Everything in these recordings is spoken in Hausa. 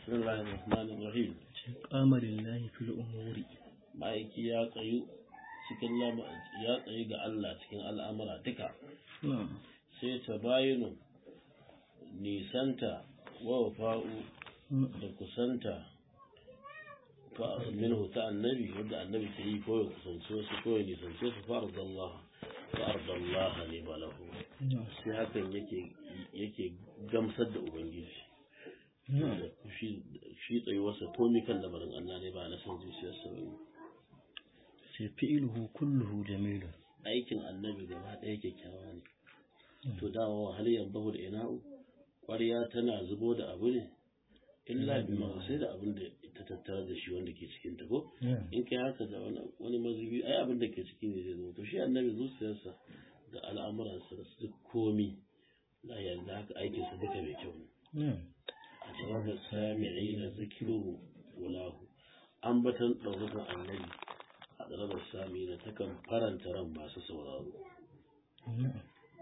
بسم الله الرحمن الرحيم qama lillahi fil umuri ma'aiki ya tsayu cikin lama ya tsayu ga Allah cikin al'amura duka na'am sai ta bayinu nisanta wa wafa'u da kusanta fa minhu ta annabi wanda annabi ke yi ko ya kusance su ko ya nisance su farda Allah fa arda Allah ne balahu na'am sai hakan yake yake gamsar da ubangiji na'am shi shi tsayuwarsa komi kan lamarin Allah ne ba na san zuciyarsa ba sai fi'luhu kulluhu jamilun aikin annabi gaba ɗaya kyakkyawa ne to dawo hal yambahu da ina'u ƙwarya tana zubo da abu ne illa bima sai da abin da ta tattara da shi wanda ke cikin ta ko na'am in kai haka da wani wani mazubi ai abin da ke ciki ne zai zo to shi annabi zuciyarsa da al'amuransa da su komi da yanzu haka aikinsa duka mai kyau ne na'am a sababin sami'i na zikiru wulahu ambatan ɗaukakan annabi a ɗarabar sami na takan faranta ran masu sauraro na'am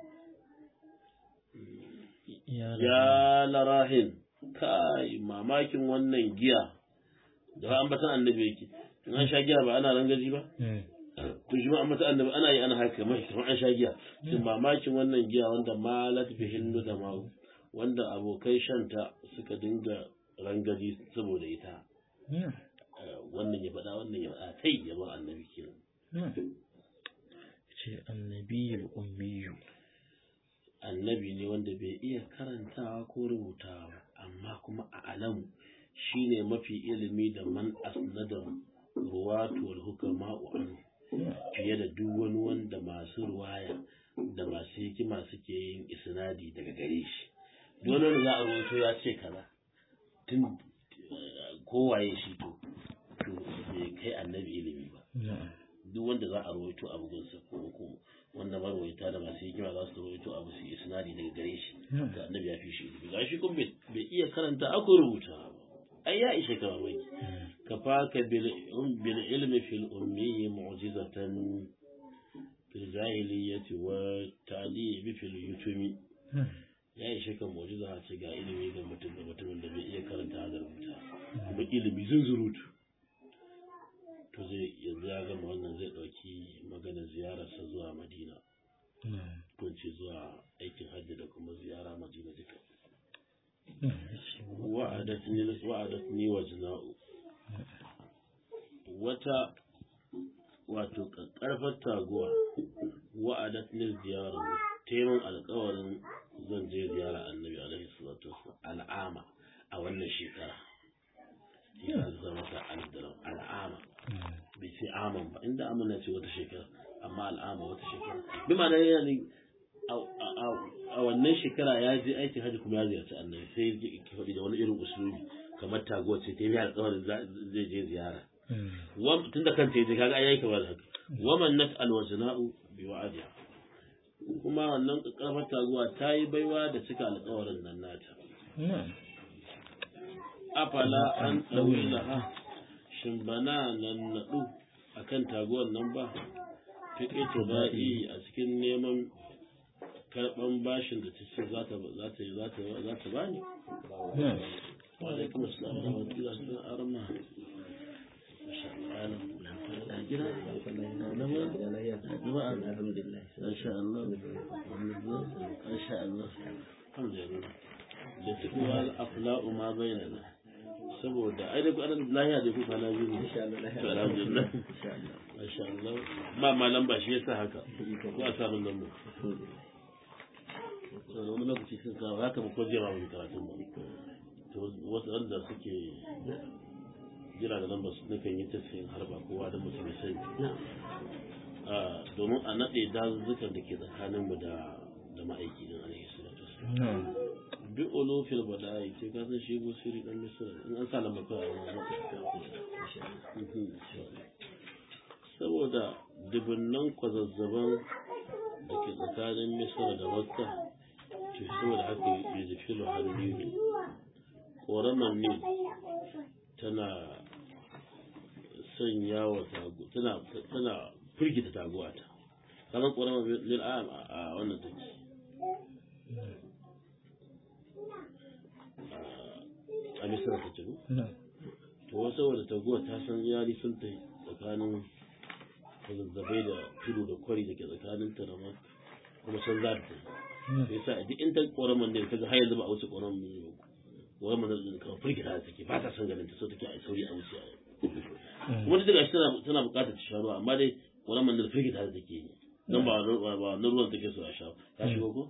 ya ya larahin kai mamakin wannan giya da ambatan annabi yake in an sha giya ba ana rangaji ba Mm. to shi ma ambatan annabi ana yi ana haka mai kamar an sha giya shin mamakin wannan giya wanda malat fi hindu da mawu wanda abokai shanta suka dinga rangaji saboda ita na'am Eh, wannan ya faɗa wannan ya faɗa kai yaban annabi kenan na'am ce annabiyul ummiyu annabi ne wanda bai iya karantawa ko rubutawa ba amma kuma a alamu shine mafi ilimi da man asnada ruwatu wal hukama anhu fiye da duk wani wanda masu ruwaya da masu hikima suke yin isnadi daga gare shi duk wani wanda za a rubuto ya ce kaza tun eh, kowaye shi to to bai kai annabi ilimi ba na'am duk wanda za a rawaito abu gunsa ko ko wanda marwaita da masu hikima za su rawaito abu su yi isnadi daga gare shi na'am da annabi ya fi shi ilimi ga shi kuma bai bai iya karanta ako rubuta ba ai ya ishe ka mamaki Mm. kafaka bil um- bil ilmi fil ummi mu'jizatan fil jahiliyyati wa ta'limi fil yutumi na'am ya ishe ka mu'jiza a ce ga ilimi ga mutum da mutumin da bai iya karanta da rubuta kuma ilimi zunzurutu to zai yanzu ya gama wannan zai ɗauki maganar ziyararsa zuwa madina na'am ko in ce zuwa aikin hajji da kuma ziyara madina duka na'am yace wa'adatni wa'adatni wa jina'u wata wato ƙarfar taguwa wa'adatni ziyara taimakon alƙawarin zan je ziyara annabi alaihi salatu wasallam al'ama a wannan shekara ya zama ta aldaram al'ama Mm. bai ce aman ba inda amana ce wata shekara amma al'ama wata shekara bi ma da yana ne a- a- a wannan shekara ya je aikin hajji kuma ya ziyarci annabi sai ya ji ki faɗi da wani irin usulubi kamar taguwa ce ta yi alƙawarin za- zai je ziyara Mm. Wam- tunda kanta ya je kaga ai yayi kamar haka waman nat alwajna'u bi wa'adiha kuma wannan karfar taguwa ta yi baiwa da cika alƙawarin nan nata na'am afala an ɗauri laha shin bana nan naɗu a kan taguwar nan ba fi ita ba'i a cikin neman karɓan bashin da ta ce za ta za ta za ta za ta bani na'am wa alaikum assalam wa rahmatullahi wa barakatuh arma masha Allah na gida na ma jama'a alhamdulillah masha Allah masha Allah alhamdulillah da tuwa al-afla'u ma bainana saboda ai da ƙwarar lahiya da kuka na biyu ne to alhamdulillah masha Allah ba ma lamba shi yasa haka ko a samun lamba to wani lokaci sun kawo haka ba ko jira wani karatun ba to wasu wanda suke jira da lamba su nukan yi tafiyin harba kowa da mutum ya sani Ah, domin a naɗe dazuzzukan da ke tsakaninmu da da ma'aiki din alaihi salatu wasallam na'am bi olofil bada'i ce ka san shi gusiri dan misira in an sa lamba kawai a wani Mhm. saboda dubunnan kwazazzaban da ke tsakanin misira da makka to saboda haka ya ji filo hannu ne ƙoramar ne tana sanya wa tagu tana tana firgita taguwa ta kamar ƙoramar lil a wannan take a misra ta cigo na'am to wasu saboda taguwa ta san yari sun ta tsakanin zazzabai da tudu da kwari da ke tsakanin ta da ma kuma san za ta na'am sai sa duk in ta ƙoraman ne kaga har yanzu ba a wuce ƙoraman ƙoraman da kawai firgita da take ba ta san ganin ta so take a sauri a wuce kuma duk da gashi tana tana buƙatar ta sha ruwa amma dai ƙoraman da firgita da take yi don ba ba ba na ruwan take so a sha ya shigo ko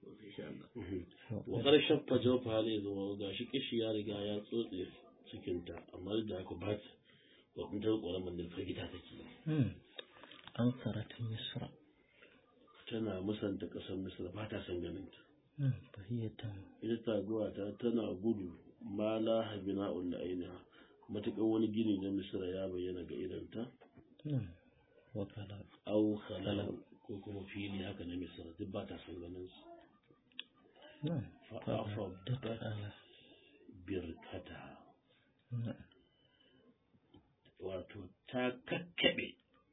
wa kar shaffa jawfa hali zuwa gashi kishi ya riga ya tsotse cikinta amma duk da haka ba ta wa ta ƙoraman da firgita take yi Hmm. an sarata misra tana musanta ƙasar misra ba ta san ganin ta Hmm. bahiyatan ita taguwa ta tana gudu ma la habina ulla ainiha matuƙar wani gini na misra ya bayyana ga idanta na'am wakala au khalal ko kuma fili haka na misra duk ba ta san ganin su na'am fa'afa da ala birkata na'am wato ta kakkaɓe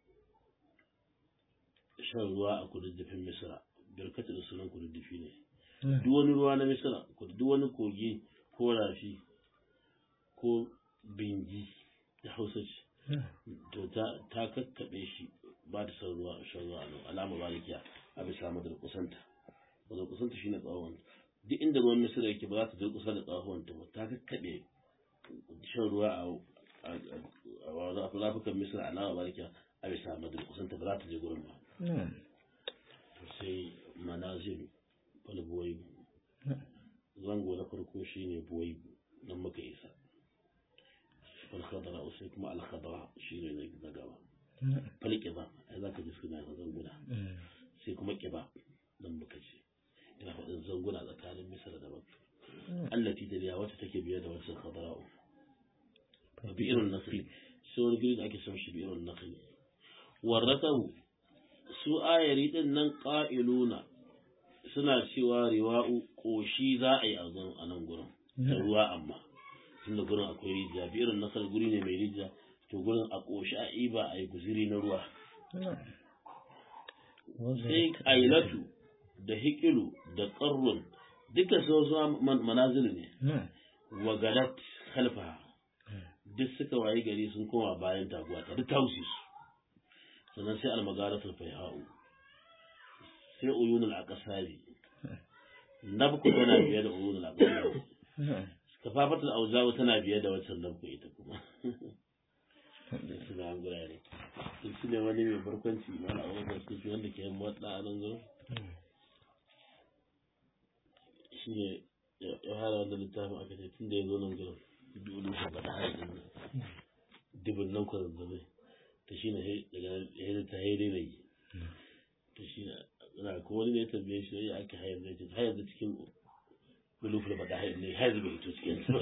shan ruwa a kududdufin misra birkata da sunan kududdufi ne na'am duk wani ruwa na misra ko duk wani kogi ko rafi ko bingi da hausa ce na'am to ta ta kakkaɓe shi ba ta san ruwa shan ruwa a nan alama barikiya a bisa madurkusanta madurkusanta shine tsawon duk inda ruwan misira yake ba za ta durkusa da tsawon ta ba ta kakkaɓe shan ruwa a a a a rafukan misira alama barikiya a bisa madurkusanta ba za ta je gurin ba na'am to sai manazil wani buwai na'am zango na farko shine buwai nan muka isa falkhadara sai kuma alkhadara shine na gaba na'am falƙiba ai za ka ji suna yin zanguna Hmm. sai kuma ƙiba nan muka ce ina faɗin zanguna tsakanin misar da makka allati da biya wata take biye da wata khadara'u bi irin nakli sai wani gari da ake son shi bi irin nakli warrakahu su ayari din nan qa'iluna suna cewa riwa'u koshi za a yi a zan- a nan gurin da ruwa amma tunda gurin akwai rijiya bi irin nakal guri ne mai rijiya to gurin a koshi a iba a yi guziri na ruwa na'am sai ailatu da hikilu da ƙarrun duka su wasu man- manazil ne na'am wa galat khalfa duk suka wayi gari sun koma bayan taguwa ta duk tausi su sannan sai almagaratul faiha'u sai uyunul aqsari nabku tana biye da uyunul aqsari na'am kafafatul auzawu tana biye da wancan nabku ita kuma suna an gurare su ne wani mai barkwanci mana a wajen sufi wanda ke yin motsa a nan zuwa shi ne ya hada wanda littafin aka ce tun da ya zo nan gurin dole shi ba da haɗin nan dubin nan kwazazzabai ta shi ne daga ya ta haidai da yi ta shi ne na ko wani ne ya tambaye shi ya ake hayar zai ce hayar da cikin bulufin ba da hayar ne hayar bai hito cikin su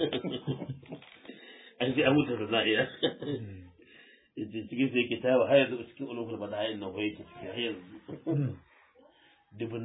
an ce an mutu da za'iya yace cikin sai yake tawa hayar da cikin ulufin ba da hayar nan ko yake cikin hayar dubin